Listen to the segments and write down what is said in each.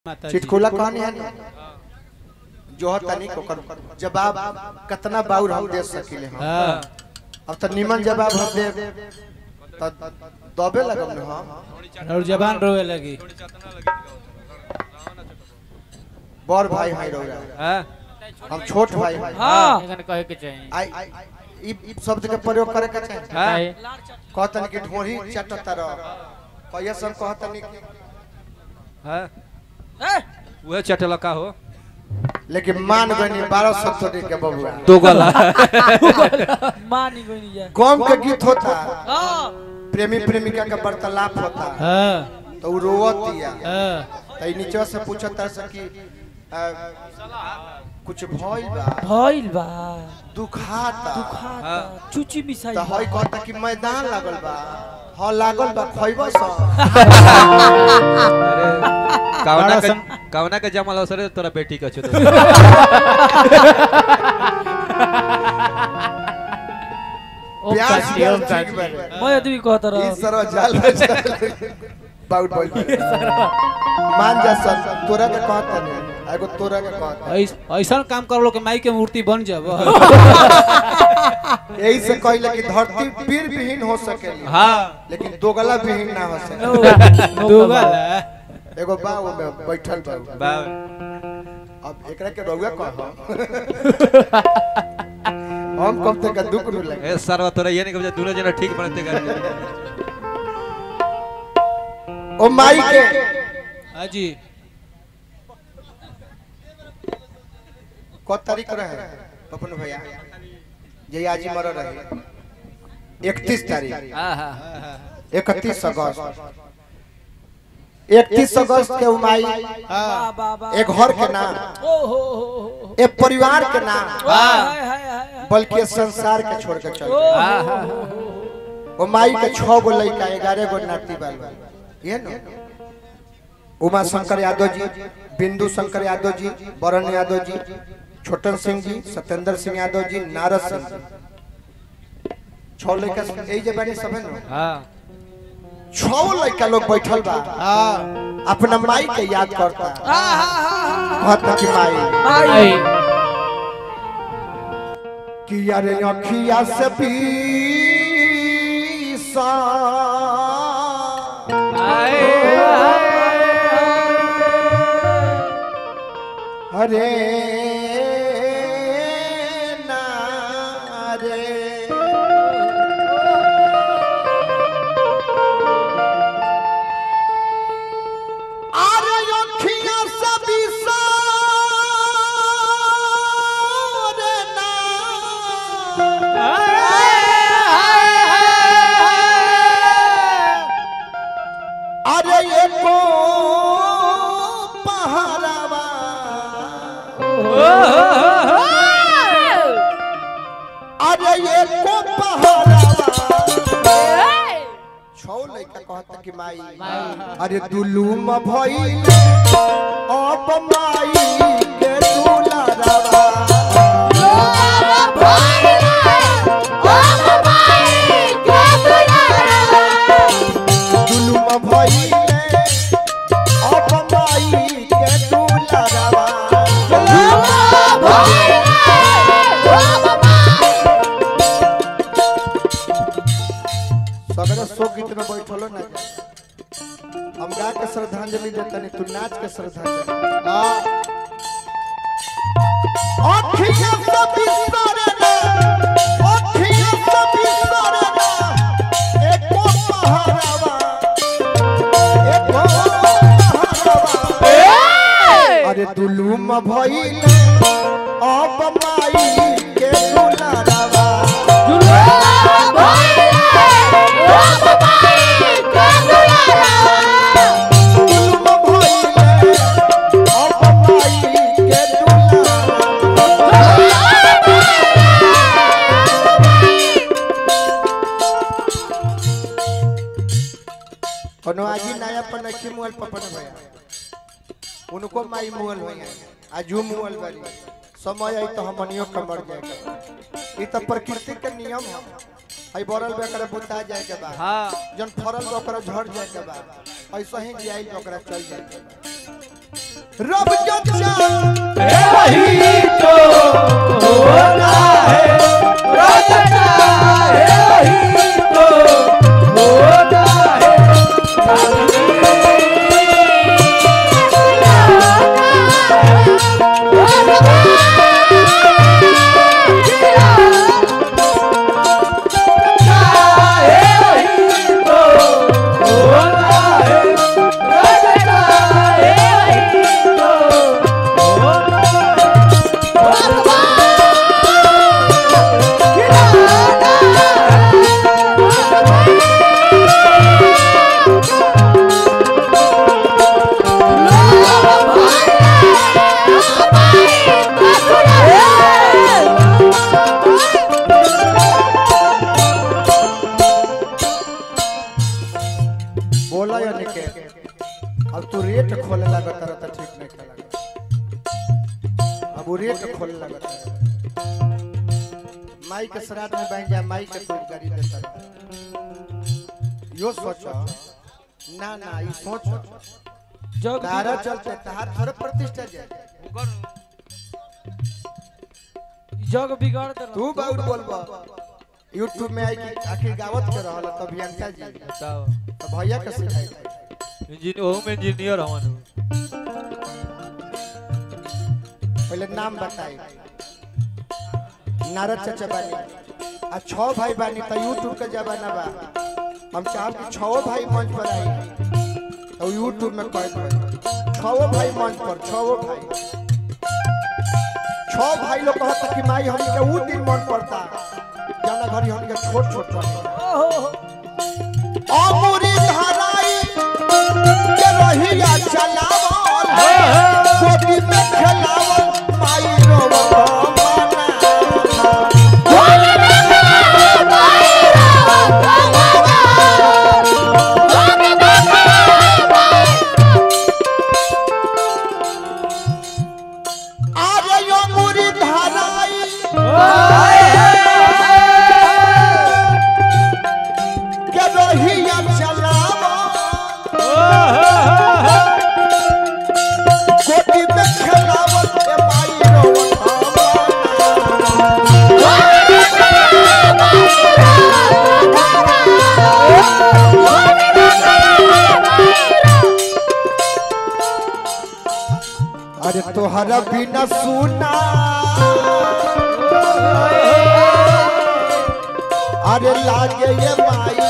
माता जी चिटकुला कहानी है ना जो तनी को कर जवाब कितना बाउर हम दे सकिले हम हाँ अब तो निमन जवाब हम दे तो दबे लगम न हम और जबान रोए लगी बड़ भाई हाई रहो हाँ हम छोट भाई हैं। हाँ एखन कहे के चाहिए आई ई ई शब्द के प्रयोग करे के चाहिए हाँ कहतन कि ढोरी चटता रह कहिया सब कहतन कि हाँ वह चटला का हो लेकिन मान गनी बारह सत्तरी के बबुआ दो गला मानी कोई नहीं जाए कौम के गीत होता हाँ प्रेमी प्रेमिका का वार्तालाप होता हाँ तो उ रोवत दिया हाँ तो ई नीचे से पूछता से कि आ, कुछ भइल बा भइल बा दुखाता दुखाता चुची मिसाई तो हई कहता कि मैदान लागल बा हाँ लागल बा खइबो स अरे कावना बड़ा के सम- कावना के जमल अवसर तोरा बेटी का छुतो ओ प्यास काची प्यास ओ ठीक काची बारे मैं अदमी कहता ई रह सरवा जाल बाउट बोल मान जा सर तोरा के कहता नहीं एगो तोरा के कहता ऐस- ऐसा काम कर लो कि माई के मूर्ति बन जाब यही से कहले कि धरती पीर विहीन हो सकेली हाँ लेकिन दोगला विहीन ना हो सके दुगल एगो बाऊ में बैठल बा बा अब एकरा के रउआ कह हम कब तक दुख न लगे ए सरवा तोरा ये नहीं कब दोनों जना ठीक बनते कर ओ माई के हाँ जी को तारीख रहे पपन भैया जे आज मर रहे 31 तारीख हां हां 31 अगस्त 31 अगस्त के उमाई हाँ बा बा एक घर के नाम ओ हो हो हो एक परिवार के नाम हाय हाय हाय बल्कि संसार के छोड़ के चल ओ गए हां हो हां वो माई के छह गो लड़का ग्यारह गो नाती बाल ये न उमा शंकर यादव जी बिंदु शंकर यादव जी वरुण यादव जी छोटन सिंह जी सत्येंद्र सिंह यादव जी नारद सिंह जी छह लड़का यही जे बानी सब है न हां छह लड़का लोग बैठल बा हाँ अपना माई के याद करता हाँ हाँ हाँ कहता कि माई भाई कि अरे अखिया से पीसा अरे नारे अरे अखिया से पीसा रे अरे ये को पहाड़वा अरे ये को पहाड़वा छौ लइका कहता कि माई अरे दुलुम भइल अब माई के दुलारवा दुलुम भइल अब माई के दुलारवा सगरे सो गीत में बैठलो ना जा। हम गा के श्रद्धांजलि देतनी तू नाच के श्रद्धांजलि हाँ अखियाँ से बिसरे ना अखियाँ से बिसरे ना एको पहाड़वा एको पहाड़वा अरे दुलुम भइल अब माई के दुलारवा दुलुम भइल अब माई के दुलारवा कोनो आजी नया पर नखी मुअल पपन भैया उनको माई मुअल भैया आजू मुअल बारी समय आई तो हमनियो कमर जाएगा ई तो प्रकृति के नियम है हई बरल बे करे बुता जाए के बाद हां जन फरल बे ओकरा झड़ जाए के बाद ऐसा ही जाई तो ओकरा चल जाए के बाद रब जब चाह वही तो होता है रचना है वही तो होता है बोला या निके अब तू रेट खोले लागत रह त ठीक नहीं खेला अब वो रेट खोले लागत रह माई के श्राद्ध में बन जा माई के खूब गाड़ी देता रह। यो सोचो ना ना ई सोचो जग तारा चलते तार थोड़े प्रतिष्ठा जाए जग बिगाड़ दे तू बाउर बोलबा यूट्यूब में आई कि आखिर गावत के रहल त अभियंता जी बताओ त भैया के सिखाई इंजीनियर ओहू में इंजीनियर हवन पहले नाम बताई नारद चाचा बानी आ छह भाई बानी त यूट्यूब के जमाना बा हम चाहब कि छह भाई मंच पर आई तो यूट्यूब में कह दो छह भाई मंच पर छह भाई छह भाई लोग कहता कि माई हमनी के ऊ दिन मन पड़ता जाना घरी हमनी के छोट छोट पड़ता अमूरी धराई के रहिया चलावल कोटी में खेलावल माई रोवा आरे यो मुरी धराई के रहिया चलावल कोटी में खेलावल ए माई रोवा अरे तोहरा बिना सुना अरे लागे ये माई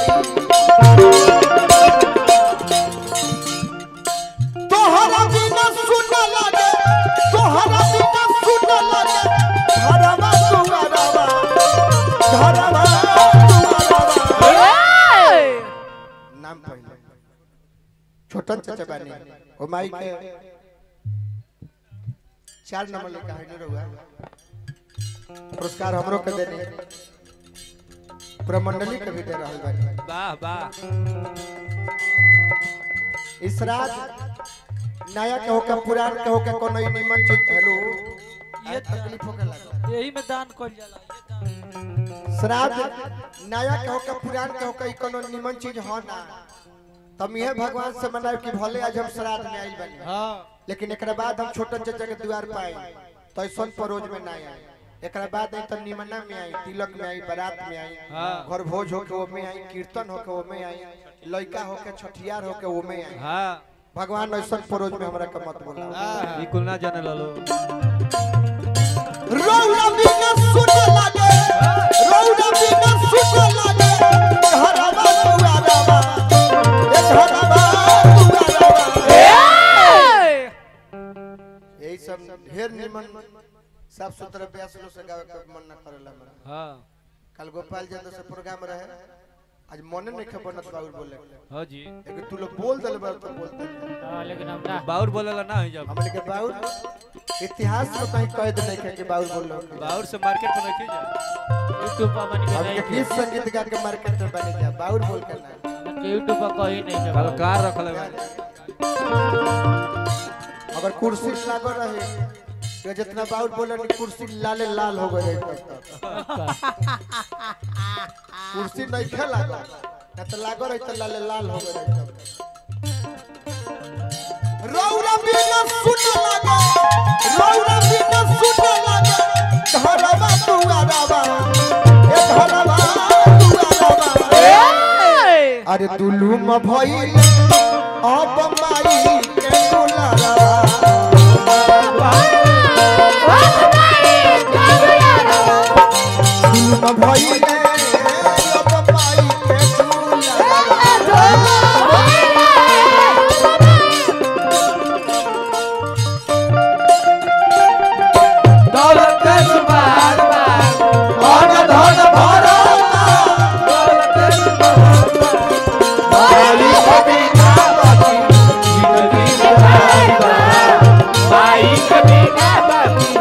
तोहरा बिना सुना लागे तोहरा बिना सुना लागे घरवा दुआरवा घरवा दुआरवा नाम पहले छोटन चाचा बानी ओ माई के चार नंबर लेके है रहुआ पुरस्कार हमरो के देने पूरा मंडली के भी दे रहल बानी वाह वाह इस रात नया के होके पुरान के होके कोनो ई निमन चीज हेलो ये तकलीफ होके लगा यही में दान कल जाला ये दान श्राद्ध नया के होके पुरान के होके ई कोनो निमन चीज हो ना तम ये भगवान से मनाए कि भले आज हम श्राद्ध में आइल बानी हाँ लेकिन एकरा बाद हम छोटन चाचा के द्वार पे आई तो ऐसा परोज में ना आई एकरा बाद आई तो निमना में आई तिलक में आई बारात में आई हाँ। घर भोज होके वो में आई कीर्तन होके वो में आई लड़का होके छठियार होके वो में आई हाँ भगवान ऐसा परोज में हमरा के मत बोला हाँ बिल्कुल ना जाने ललो रौला बिना सुन लागे रौला बिना सुन लागे घरवा दुआरवा ए घरवा दुआरवा यही सब ढेर निमन साफ सुथरा ब्यास लोग से गावे के मन न करेला हमरा हाँ कल गोपाल जी से प्रोग्राम रहे आज मन नहीं खे बनत बाउर बोले हाँ जी लेकिन तू लोग बोल दल बार तो बोलते लेकिन हम ना बाउर बोलेला ना है जब हमने के बाउर इतिहास में कहीं कैद नहीं खे कि बाउर बोल लो बाउर से मार्केट में रखी जा यूट्यूब पर बनी हम के गीत संगीत गा के मार्केट में बने जा बाउर बोल के ना यूट्यूब पर कहीं नहीं है कलकार रखल है अगर कुर्सी लागो रहे तो जितना बाउर बोले नी कुर्सी लाले लाल हो गए रहे कुर्सी नहीं खे लागो ना तो लागो रहे तो लाले लाल हो गए रहे रौरा बिना सुन अरे दुलुम भइल अब माई के दुलारा दुलुम भइल अब माई के दुलारा दौलत के सुबार बार धन धन भरा दौलत के सुबार माई के बिना बाकी जिंदगी में भाई के बिना बाकी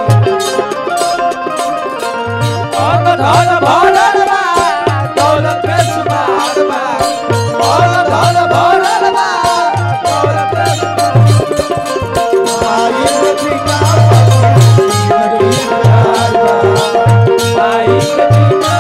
और धन भरल बा दौलत के सुबार बा और धन भरल बा दौलत के सुबार माई के बिना बाकी जिंदगी में भाई के बिना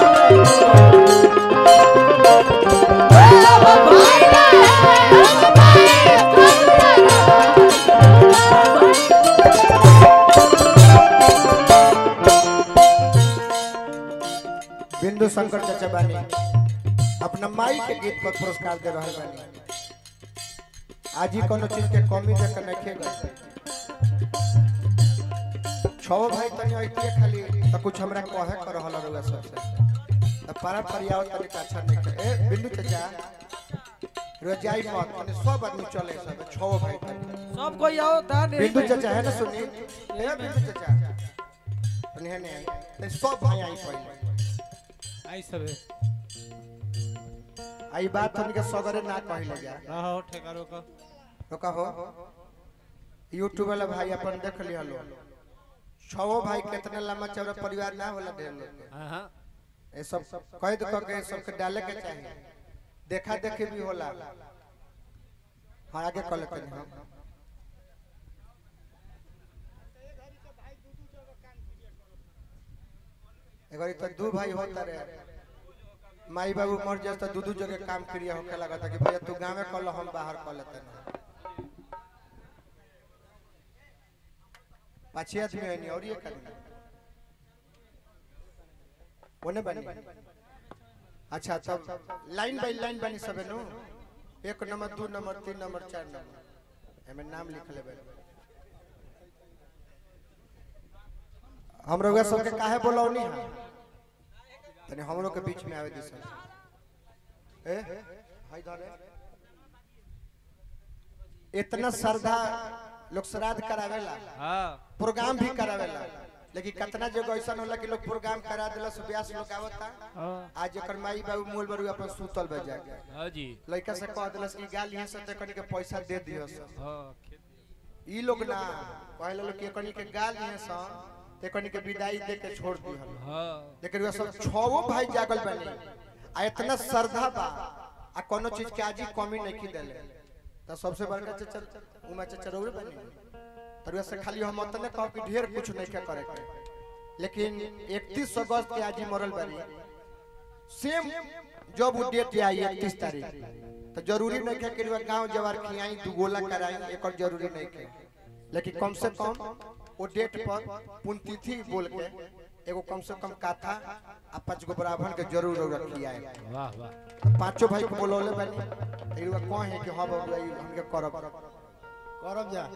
बिंदु शंकर चाचा बानी अपना माई के गीत पर पुरस्कार दे रहे बानी आज ही कोनो चीज के कमी देख के नहीं गए छो भाई तनी ऐतिए खाली तो कुछ हमरा कहे कर रहल रहुआ सबसे तो पारा परियाव तनी का अच्छा नहीं के ए बिंदु चाचा रोजाई मत तनी सब आदमी चले सब छो भाई तनी सब कोई आओ दान बिंदु चाचा है ना सुनी ए बिंदु चाचा तनी है ने तनी सब भाई आई पहले आई सबे आई बात हमके सगरे ना कहले जा रहो ठेकारो का तो कहो यूट्यूब वाला भाई अपन देख लिया लो छो भाई कितने लंबा चौड़ा परिवार ना होला ढेर लोग के। हाँ हाँ ये सब कैद क के सबके डाले के चाहिए देखा देखी भी होला हाँ आगे कर लेते हैं हम एगरी तो दू भाई होता रे माई बाबू मर जाए तो दू दू जगह काम क्रिया होके लगा था कि भैया तू गाँव में कर लो हम बाहर कर लेते हैं पाछे आदमी है नहीं और ये करना ओने बनी अच्छा तब लाइन बाय लाइन बनी सबे नु एक नंबर दू नंबर तीन नंबर चार नंबर एमे नाम लिख लेबे हम रउआ सबके काहे बोलौनी है तनी हमरो के बीच में आवे दिस ए हाय धरे इतना श्रद्धा लोग श्राद्ध करावेला हाँ प्रोग्राम भी करावेला लेकिन कितना जगह ऐसा होला कि लोग प्रोग्राम करा देला से ब्यास लोग आवता आज एकर माई बाबू मोल बरू अपन सुतल बे जाके हाँ जी लड़का से कह देलस कि गाल यहाँ से कनी के पैसा दे दियो से हाँ खेती ई लोग ना कहले लोग कि कनी के गाल यहाँ से ते कनी के विदाई दे के छोड़ दिहल हाँ लेकिन वे सब छवो भाई जागल बने आ इतना श्रद्धा बा आ कोनो चीज के आज ही कमी नहीं की देले तो सबसे बड़का चचा उमा चचा रउरे बने तरुआ से खाली हम उतने कहो कि ढेर कुछ नहीं क्या करे के लेकिन 31 अगस्त के आज ही मरल बनी सेम जब वो डेट आई 31 तारीख तो जरूरी नहीं है कि रुआ गांव जवार खियाई दू गोला कराई एकर जरूरी नहीं है लेकिन कम से कम वो डेट पर पुण्यतिथि बोल के एगो कम से कम काथा आ पांच गो ब्राह्मण के जरूर जरूर खियाए वाह वाह तो पांचों भाई को बोलौले बनी एरुआ कौन है कि हां बाबू आई हमके करब करब जा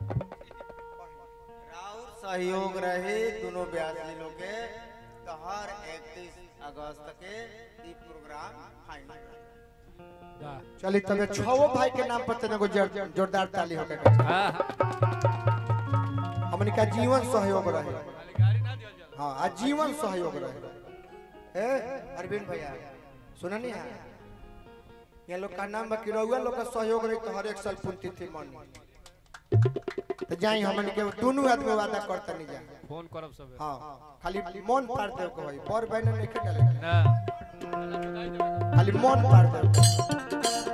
राउर सहयोग रहे दोनों ब्यासी लोग के तो हर 31 अगस्त के ई प्रोग्राम फाइनल रहे। वाह चली तबे छवो भाई के नाम पर तने को जोर- जोरदार ताली होके के चाही। हाँ हाँ हमनी का जीवन सहयोग रहे गाड़ी ना दिया जा हाँ आजीवन सहयोग रहे ए अरविंद भैया सुना नहीं है ये लोग का नाम बाकी रहुआ लोग का सहयोग रही तो हर एक साल पुण्यतिथि मनी तो जाई हमन के दोनों आदमी वादा करता नहीं जा फोन करब सब हाँ खाली मन पार देव के भाई पर बहन नहीं के डाले ना खाली मन पार देव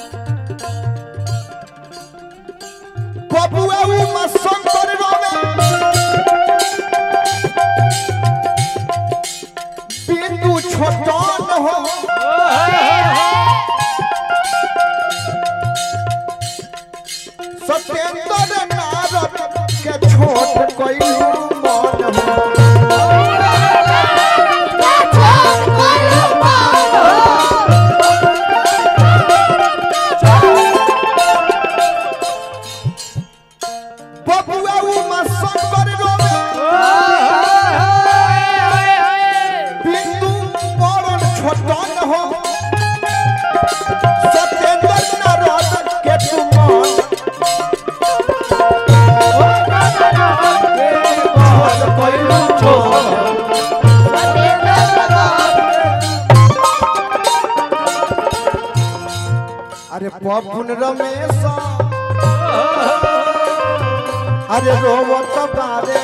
बबुआ उमा शंकर रोवे बिंदु छोटन हो सत्येंद्र नारद के छोट कोई मन हो Yeah. बबुआ उमा शंकर रोवे बिंदु बड़न छोटन हो सत्येंद्र नारद के तुमन अरे पपुन रमेश अरे रोवत बारे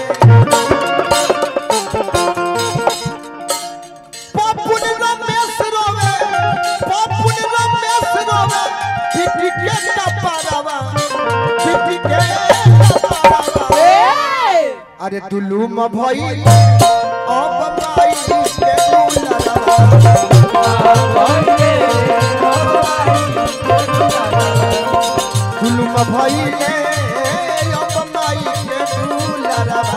पपुन रमेश रोवे पपुन रमेश रोवे पिटी के कपारवा पिटी के कपारवा अरे दुलुम भई अब माई के दुलरवा दुलुम भई अब माई के दुलरवा